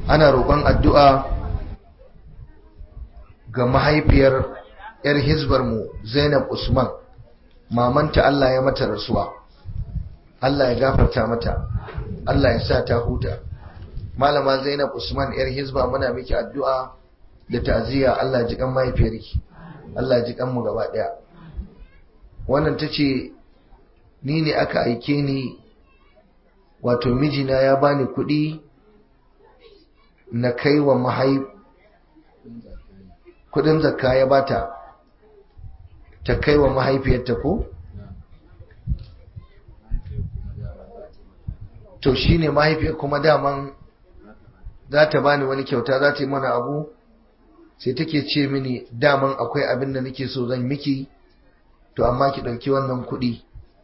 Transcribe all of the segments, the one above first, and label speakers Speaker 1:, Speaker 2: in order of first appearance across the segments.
Speaker 1: ana roƙon addu'a ga mahaifiyar 'yar hizbarmu zainab usman mamanta Allah ya mata rasuwa Allah ya gafarta mata Allah ya sa ta huta malama zainab usman 'yar hizba muna miki addu'a da ta'aziyya Allah ji kan mahaifiyarki Allah ji kan mu gaba daya wannan tace ni ne aka aike ni wato mijina ya bani kuɗi na kai wa mahaif kudin zakka ya bata ta kai wa mahaifiyarta ko to shine mahaifiyar kuma daman za ta bani wani kyauta za ta yi mana abu sai take ce mini daman akwai abin da nake so zan miki to amma ki ɗauki wannan kuɗi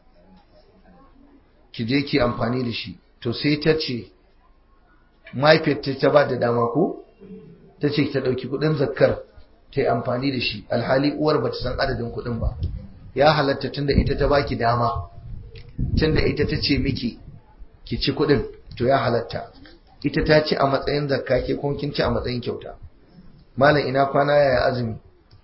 Speaker 1: ki je ki amfani da shi to sai ta ce mahaifiyar ta ba da dama ko ta ce ta ɗauki kuɗin zakkar ta yi amfani da shi alhali uwar ba ta san adadin kuɗin ba ya halatta tunda ita ta baki dama tunda ita ta ce miki ki ci kuɗin to ya halatta ita ta ci a matsayin zakka ke kuma kin ci a matsayin kyauta malam ina kwana yaya azumi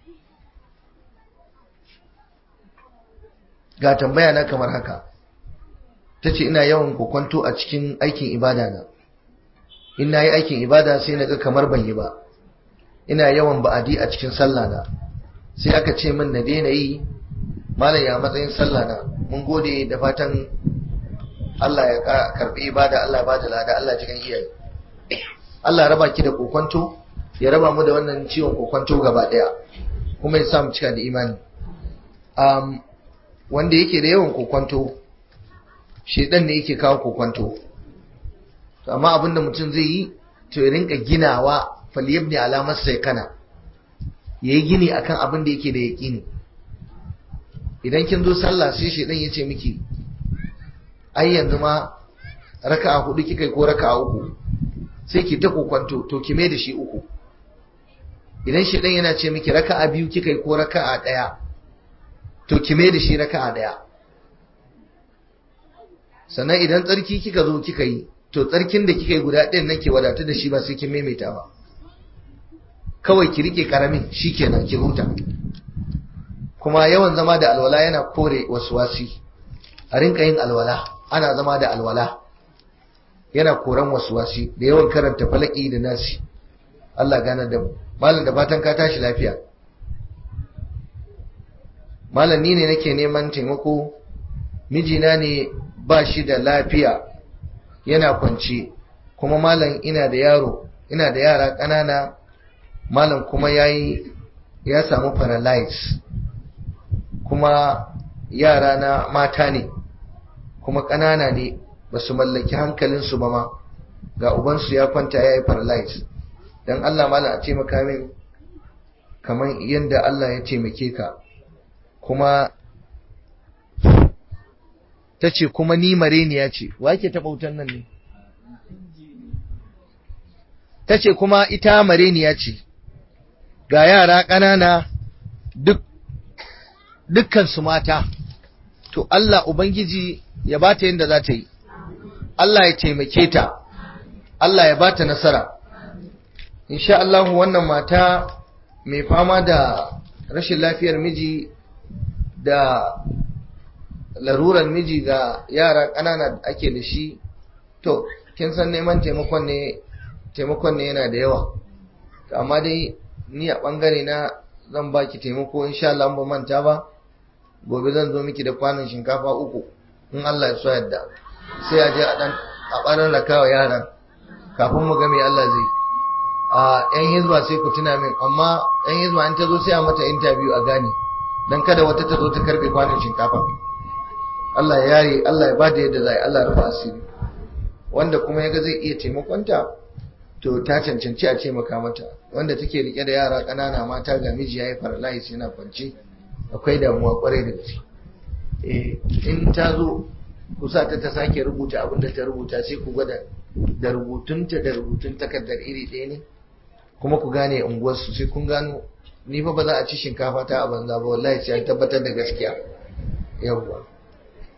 Speaker 1: ga tambaya na kamar haka ta ce ina yawan kokwanto a cikin aikin ibada na in na yi aikin ibada sai na ga kamar ban yi ba ina yawan ba'adi a cikin sallah na sai aka ce min na daina yi malam ya matsayin sallah na mun gode da fatan Allah ya karbi ibada Allah ba da lada Allah cikin iyaye Allah raba ki da kokwanto ya raba mu da wannan ciwon kokwanto gaba daya kuma ya sa mu cika da imani um, wanda yake da yawan kokwanto shedan ne yake kawo kokwanto to amma abinda mutum zai yi to ya rinka ginawa falyabni alamar sai kana yayi gini akan abin da yake da yaqini idan kin zo sallah sai shedan ya ce miki ai yanzu ma raka'a hudu kika ko raka'a uku sai ki ta kokwanto to ki mai da shi uku idan shedan yana ce miki raka'a biyu kika ko raka'a daya to ki mai da shi raka'a daya sannan idan tsarki kika zo kika yi to tsarkin da kika yi guda ɗayan nan ke wadatu da shi ba sai kin maimaita ba kawai ki rike karamin shikenan ki huta kuma yawan zama da alwala yana kore waswasi a rinka yin alwala ana zama da alwala yana koran waswasi da yawan karanta falaki da nasi Allah gane da mu malam da fatan ka tashi lafiya malam ni ne nake neman taimako mijina ne ba shi da lafiya yana kwance kuma malam ina da yaro ina da yara ƙanana malam kuma yayi ya samu paralyze kuma yara na mata ne kuma ƙanana ne ba su mallaki hankalinsu ba ma ga ubansu ya kwanta ya yi paralyze don Allah malam a taimaka min kamar yadda Allah ya taimake ka kuma ta ce kuma ni mareniya ce wa ke taɓa wutan nan ne ta ce kuma ita mareniya ce ga yara ƙanana duk dukkansu mata to Allah Ubangiji ya ba ta yadda za ta yi Allah ya taimake ta Allah ya ba ta nasara insha Allah wannan mata mai fama da rashin lafiyar miji da larurar miji ga yara ƙanana da ake da shi to kin san neman taimakon ne taimakon ne yana da yawa amma dai ni a ɓangare na zan baki taimako insha Allah ba manta ba gobe zan zo miki da kwanon shinkafa uku in Allah ya so yadda sai a je a dan a barar rakawa yaran kafin mu ga me Allah zai a yan hizba sai ku tuna min amma yan hizba an ta zo sai a mata interview a gane dan kada wata ta zo ta karbe kwanon shinkafa Allah ya yare Allah ya bada yadda zai Allah ya rufa asiri wanda kuma yaga zai iya taimakonta to ta cancanci a taimaka mata wanda take rike da yara ƙanana mata ga miji yayi paralysis yana kwance akwai damuwa kwarai da gaske eh in ta zo kusa ta ta sake rubuta abin da ta rubuta sai ku gwada da rubutunta da rubutun takardar iri ɗaya ne kuma ku gane unguwarsu sai kun gano ni fa ba za a ci shinkafa ta a banza ba wallahi sai an tabbatar da gaskiya yawwa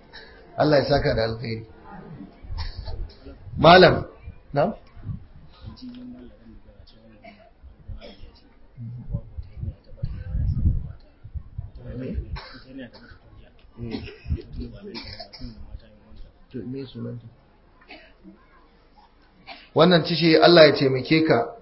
Speaker 1: Allah ya saka da alkhairi malam na wannan cishe Allah ya taimake ka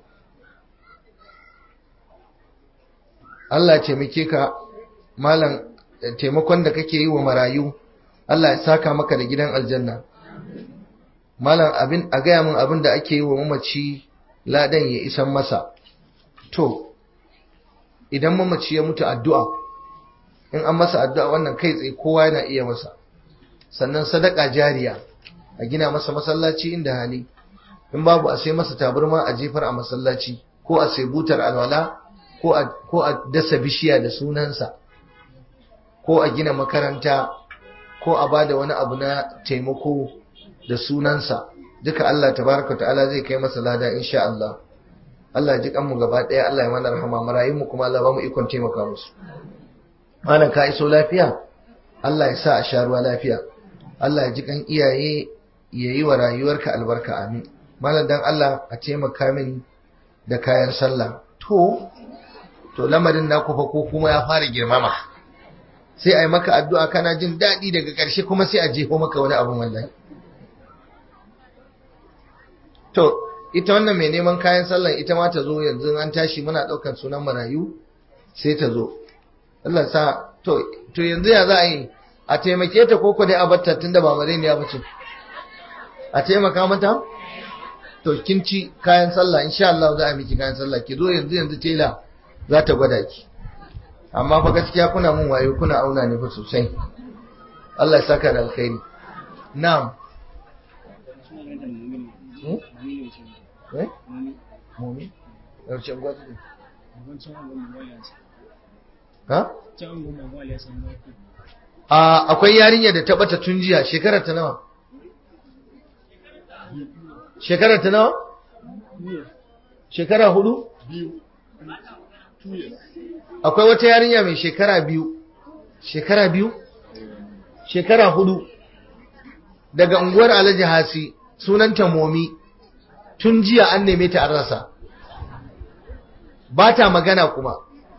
Speaker 1: Allah ya taimake ka malam taimakon da kake yi wa marayu Allah ya saka maka da gidan aljanna malam abin a gaya min abin da ake yi wa mamaci ladan ya isan masa to idan mamaci ya mutu addu'a in an masa addu'a wannan kai tsaye kowa yana iya masa sannan sadaka jariya a gina masa masallaci inda hali in babu a sai masa tabarma a jefar a masallaci ko a sai butar alwala ko a dasa bishiya da sunansa ko a gina makaranta ko a bada wani abu na taimako da sunansa duka Allah tabaraka ta'ala zai kai masa lada insha Allah Allah ji kanmu gaba daya Allah ya mana rahama marayun mu kuma Allah ba mu ikon taimaka musu malam ka iso lafiya Allah ya sa a sha ruwa lafiya Allah ya ji kan iyaye yayi wa rayuwarka albarka amin malam dan Allah a taimaka min da kayan sallah to to lamarin naku fa ko kuma ya fara girmama sai a yi maka addu'a kana jin daɗi daga ƙarshe kuma sai a jefo maka wani abin wallahi to ita wannan mai neman kayan sallan ita ma ta zo yanzu an tashi muna ɗaukar sunan marayu sai ta zo Allah sa to to yanzu ya za a yi a taimake ta koko dai a batta tunda ba mare ne ya bace a taimaka mata to kin ci kayan sallah insha Allah za a miki kayan sallah ki zo yanzu yanzu tela za ta gwada ki amma fa gaskiya kuna mun wayo kuna auna ne fa sosai Allah ya saka da alkhairi na'am eh mumi yaushe gwada ne ha a akwai yarinya da ta bata tun jiya shekarar ta nawa shekarar ta nawa shekara hudu akwai wata yarinya mai shekara biyu shekara biyu shekara hudu daga unguwar alhaji hasi sunanta momi tun jiya an neme ta an rasa ba ta magana kuma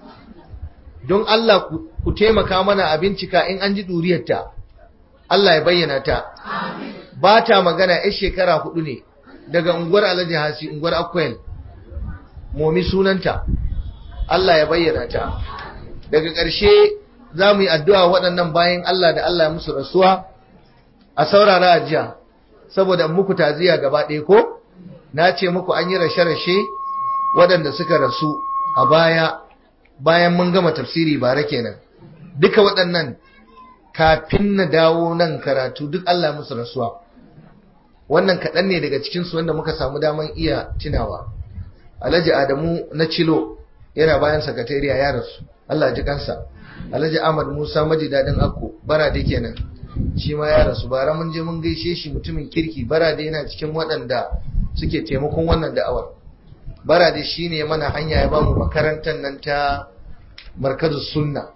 Speaker 1: don Allah ku taimaka mana a bincika in an ji ɗuriyarta Allah ya bayyana ta ba ta magana ya shekara hudu ne daga unguwar alhaji hasi unguwar akwai momi sunanta Allah ya bayyana ta daga ƙarshe za mu yi addu'a waɗannan bayan Allah da Allah ya musu rasuwa a saurara a jiya saboda muku taziya gaba ɗaya ko na ce muku an yi rashe-rashe waɗanda suka rasu a baya bayan mun gama tafsiri bara kenan duka waɗannan kafin na dawo nan karatu duk Allah ya musu rasuwa wannan kaɗan ne daga cikinsu wanda muka samu daman iya tunawa alhaji adamu na cilo yana bayan sakatariya ya rasu Allah ji kansa Alhaji Ahmad Musa maji dadin akko barade kenan shi ma ya rasu bara mun je mun gaishe shi mutumin kirki barade yana cikin waɗanda suke taimakon wannan da'awar barade shine mana hanya ya bamu makarantar nan ta markazus sunna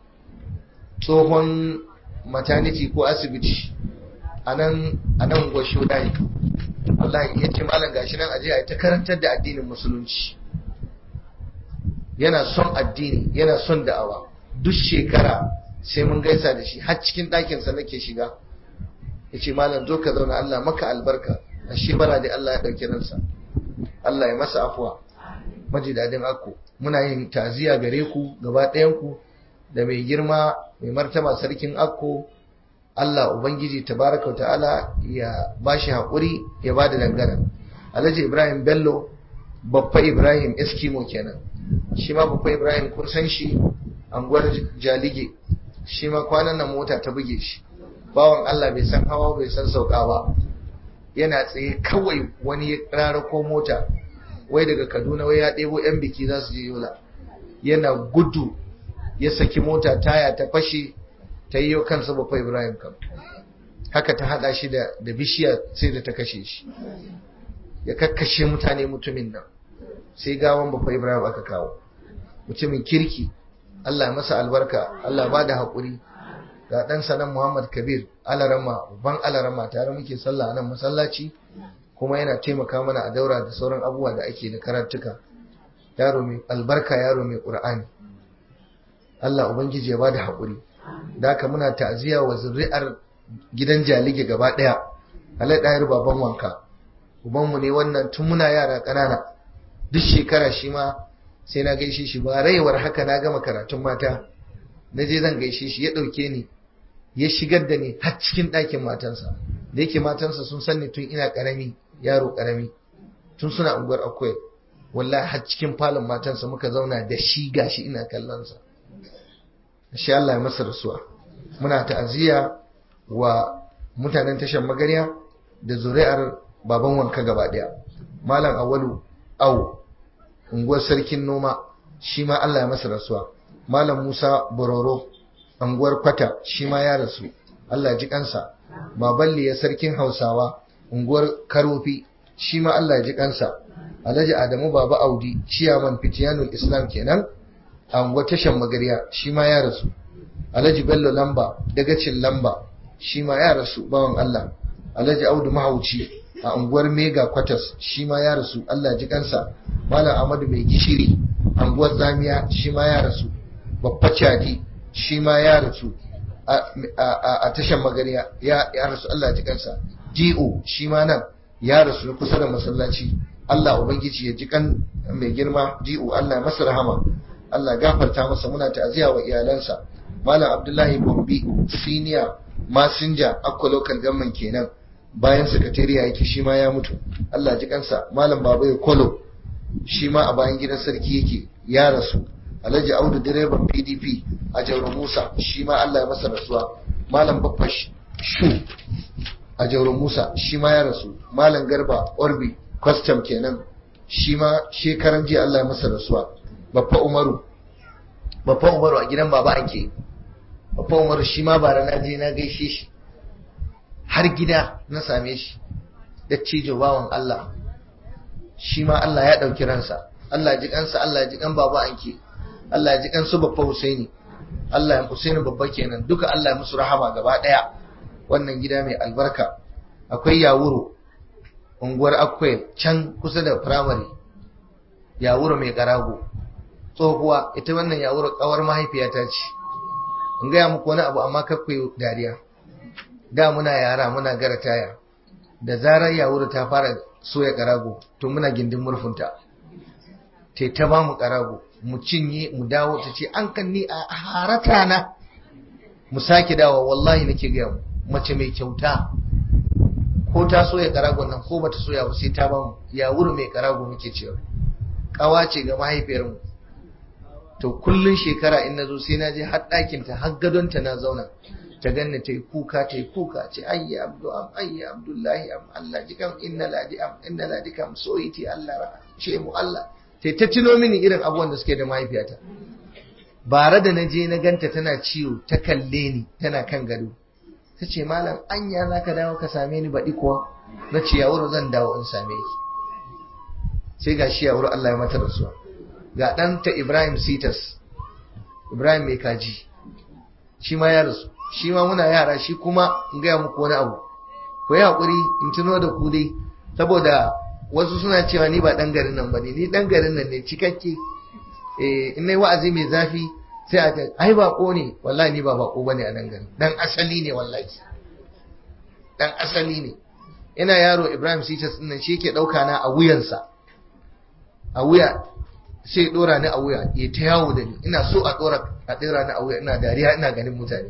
Speaker 1: tsohon maternity ko asibiti anan anan gosho dai Allah ya ce malam gashi nan aje a ta karantar da addinin musulunci yana son addini yana son da'awa duk shekara sai mun gaisa da shi har cikin ɗakinsa nake shiga ya ce malam zo ka zauna Allah maka albarka a shebara da Allah ya ɗauki ransa Allah ya masa afuwa maji daɗin akko muna yin taziya gare ku gaba ɗayanku da mai girma mai martaba sarkin akko Allah Ubangiji tabaraka ta'ala ya bashi haƙuri ya ba da dangana Alhaji Ibrahim Bello Baffa Ibrahim Eskimo kenan shi ma Baffa Ibrahim kun san shi anguwar Jalige shi ma kwanan nan mota ta buge shi bawan Allah bai san hawa bai san sauka ba yana tsaye kawai wani ya rara ko mota wai daga Kaduna wai ya ɗebo yan biki za su je Yola yana gudu ya saki mota taya ta fashe ta yi kansa Baffa Ibrahim kam haka ta hada shi da da bishiya sai da ta kashe shi ya kakkashe mutane mutumin nan sai gawan Baffa Ibrahim aka kawo mutumin kirki Allah masa albarka Allah ba da haƙuri ga ɗansa nan Muhammad Kabir alarama ban alarama tare muke sallah nan masallaci kuma yana taimaka mana a daura da sauran abubuwa da ake da karatuka yaro mai albarka yaro mai ƙur'ani Allah ubangiji ya bada haƙuri da haka muna ta'aziyya wa zuri'ar gidan jalige gaba ɗaya alai ɗayar baban wanka ubanmu ne wannan tun muna yara ƙanana duk shekara shi ma sai na gaishe shi ba raiwar haka na gama karatun mata na je zan gaishe shi ya ɗauke ni ya shigar da ni har cikin ɗakin matansa da yake matansa sun san ni tun ina ƙarami yaro ƙarami tun suna unguwar akwai wallahi har cikin falon matansa muka zauna da shi gashi ina kallonsa shi Allah ya masa rasuwa muna ta'aziyya wa mutanen tashar magarya da zuri'ar baban wanka gaba daya malam awalu au unguwar sarkin noma shi ma Allah ya masa rasuwa malam Musa Bororo unguwar kwata shi ma ya rasu Allah ya ji kansa baballi ya sarkin Hausawa unguwar Karofi shi ma Allah ya ji kansa Alhaji Adamu Baba Audi ciyaman Fitiyanul Islam kenan a unguwar tashar magarya shi ma ya rasu Alhaji Bello Lamba dagacin Lamba shi ma ya rasu bawan Allah Alhaji Audu Mahauci a unguwar Mega Quarters shi ma ya rasu Allah ji kansa Malam Ahmadu Mai Gishiri unguwar Zamiya shi ma ya rasu Babba Chadi shi ma ya rasu a tashar magariya ya rasu Allah ji kansa G.O. shi ma nan ya rasu kusa da masallaci Allah Ubangiji ya ji kan mai girma G.O. Allah masa rahama Allah gafarta masa muna ta'aziyya wa iyalansa Malam Abdullahi Bombi senior masinja Akwa local government kenan bayan sakatariya yake shi ma ya mutu Allah ji kansa Malam Babai Kolo shi ma a bayan gidan sarki yake ya rasu Alhaji Audu direban PDP a Jauro Musa shi ma Allah ya masa rasuwa Malam Baffa Shu a Jauro Musa shi ma ya rasu Malam Garba Orbi custom kenan shi ma shekaran jiya Allah ya masa rasuwa Baffa Umaru Baffa Umaru a gidan baba ake Baffa Umaru shi ma bara na je na gaishe shi har gida na same shi da cijo bawan Allah shi ma Allah ya ɗauki ransa Allah ya ji kansa Allah ya ji kan baba anke Allah ya ji kansu babba Husaini Allah ya Husaini babba kenan duka Allah ya musu rahama gaba ɗaya wannan gida mai albarka akwai yawuro unguwar akwai can kusa da firamare yawuro mai karago tsohuwa ita wannan yawuro kawar mahaifiyata ce in gaya muku wani abu amma kakwai dariya da muna yara muna gara taya da zarar yawuru ta fara soya karago to muna gindin murfunta te ta ba mu karago mu cinye mu dawo ta ce an kan ni a harata na mu sake dawo wallahi nake gaya mu mace mai kyauta ko ta soya karagon nan ko bata soya ba sai ta ba mu yawuru mai karago muke cewa kawa ce ga mahaifiyar mu to kullun shekara in nazo sai na je har ɗakin ta har gadon ta na zauna ta ganni ta yi kuka ta yi kuka ce ayya abdu am ayya abdullahi am Allah jikan inna ladi am inna ladi kam soyiti Allah ra ce mu Allah sai ta tuno mini irin abubuwan da suke da mahaifiyata bare da naje na ganta tana ciwo ta kalle ni tana kan gado ta ce malam anya za ka dawo ka same ni baɗi kuwa na ce ya wuri zan dawo in same ki sai ga shi ya wuri Allah ya mata rasuwa ga ɗanta Ibrahim Sitas Ibrahim mai kaji shi ma ya rasu shi ma muna yara shi kuma in gaya muku wani abu ku yi haƙuri in tuno da ku dai saboda wasu suna cewa ni ba ɗan garin nan ba ne ni ɗan garin nan ne cikakke in na wa'azi mai zafi sai a ce ai baƙo ne wallahi ni ba baƙo ba ne a nan garin ɗan asali ne wallahi ɗan asali ne ina yaro ibrahim sitas ɗin nan shi yake ɗauka na a wuyansa a wuya sai ɗora ni a wuya ya ta yawo da ni ina so a ɗora a ɗora ni a wuya ina dariya ina ganin mutane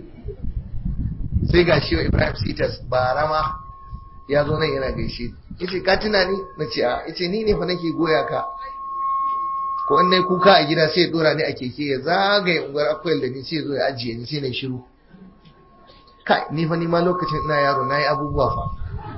Speaker 1: sai ga shi wa Ibrahim Sitas barama ya zo nan yana gaishe yace ka tuna ni na ce a yace ni ne fa nake goya ka ko in nayi kuka a gida sai ya dora ni a keke ya zagaye unguwar akwai da ni sai zo ya ajiye ni sai na shiru kai ni fa ni ma lokacin ina yaro nayi abubuwa fa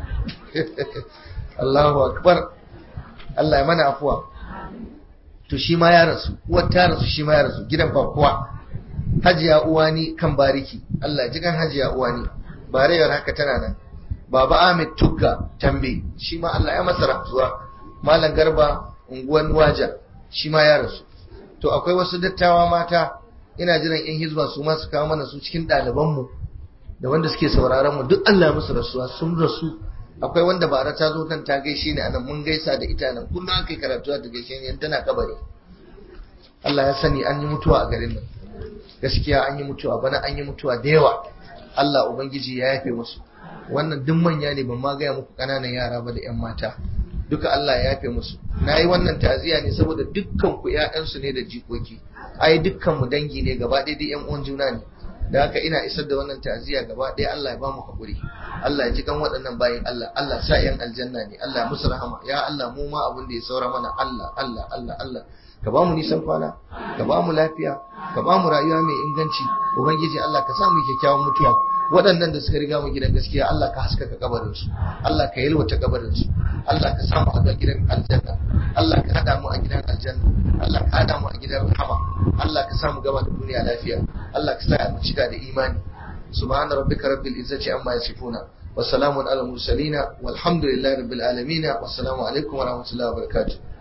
Speaker 1: Allahu akbar Allah ya mana afuwa to shi ma ya rasu uwar ta rasu shi ma ya rasu gidan ba kowa hajiya uwani kan bariki Allah ji kan hajiya uwani barewar haka tana nan baba Ahmed Tugga tambe shi ma Allah ya masa rasuwa malam garba unguwan waja shi ma ya rasu to akwai wasu dattawa mata ina jiran yan hizba su ma su kawo mana su cikin ɗaliban mu da wanda suke sauraron mu duk Allah ya musu rasuwa sun rasu akwai wanda bara ta zo nan ta gaishe ni anan mun gaisa da ita nan kullum aka yi karatu ta gaishe ni tana kabari Allah ya sani an yi mutuwa a garin nan gaskiya an yi mutuwa bana an yi mutuwa da yawa Allah ubangiji ya yafe musu wannan duk manya ne ban ma gaya muku ƙananan yara ba da 'yan mata duka Allah ya yafe musu na yi wannan taziya ne saboda dukkan ku ƴaƴansu ne da jikoki ai dukkan mu dangi ne gaba ɗaya da ƴan uwan juna ne da haka ina isar da wannan taziya gaba ɗaya Allah ya ba mu hakuri Allah ya ji kan waɗannan bayin Allah Allah sa ƴan aljanna ne Allah musu rahama ya Allah mu ma abin da ya saura mana Allah Allah Allah Allah ka ba mu nisan kwana ka ba mu lafiya ka ba mu rayuwa mai inganci ubangiji Allah ka sa mu kyakkyawan mutuwa waɗannan da suka riga mu gidan gaskiya Allah ka haskaka kabarin su Allah ka yalwata kabarin su Allah ka sa mu a gidan aljanna Allah ka hada mu a gidan aljanna Allah ka hada mu a gidan rahama Allah ka sa mu gaba da duniya lafiya Allah ka sa mu cika da imani subhana rabbika rabbil izzati amma yasifuna wa salamun ala mursalina walhamdulillahi rabbil alamin wassalamu alaikum wa rahmatullahi wa barakatuh